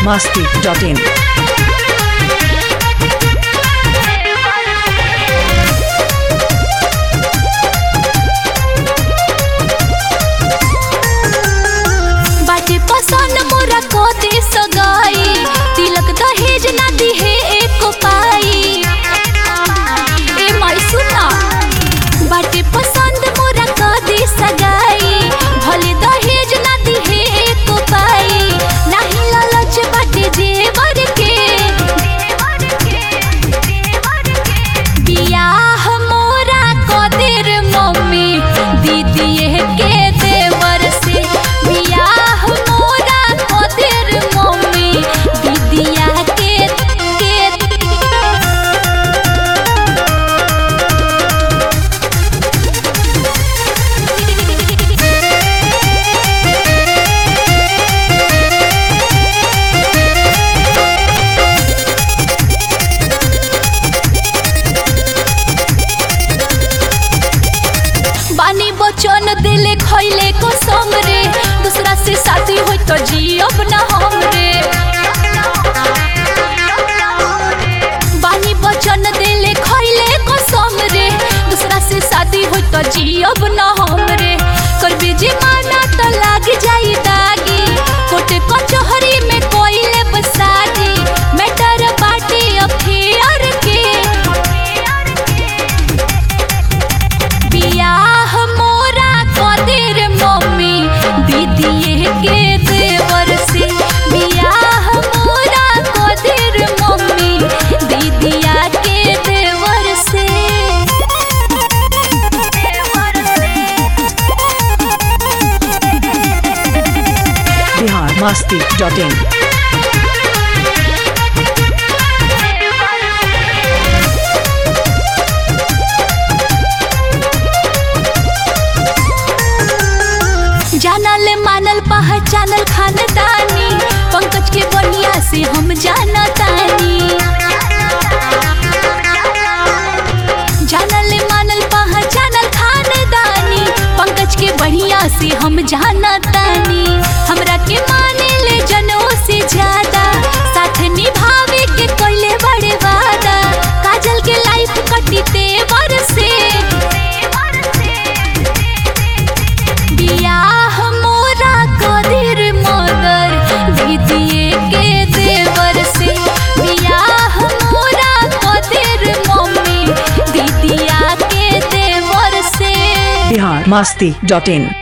masti.in. बाटे पसंद मोरा को दे सगाई तिलक दहेज ना दिहे एक पाई ए माई सुना बाटे पसंद मोरा को दे सगाई भले दहेज ना दिहे एक पाई नाही लालच बाटे जेवर के बियाह मोरा को देर मम्मी दीदी के देवर से बियाह मोरा को देर मम्मी दीदिया के के बानी बचन दिले खैले को रे दूसरा से शादी हो तो जियब ना हम रे बानी बचन दिले खैले को रे दूसरा से शादी हो तो जियब ना हम रे कर बीजी माना तो लाग जाई दागी कोटे कचहरी में कोइले बसादी मैटर बाटे अफेयर के बियाह मोरा कदेर मम्मी दीदिए के देवर से बियाह मोरा कदेर मम्मी दीदिया के देवर से Bihar masti.in. जानल मानल पहचानल खानदानी पंकज के बढ़िया से हम जानतानी जानल मानल पहचानल खानदानी पंकज के बढ़िया से हम जानतानी हमरा के माने ले जनों से ज्यादा साथ निभावे के कोइले बड़े वादा काजल के लाइफ कटी तेवर से बियाह मोरा कदिर मदर दीदिए के देवर से बियाह मोरा कदिर मम्मी दीदिया के देवर से Bihar masti.in.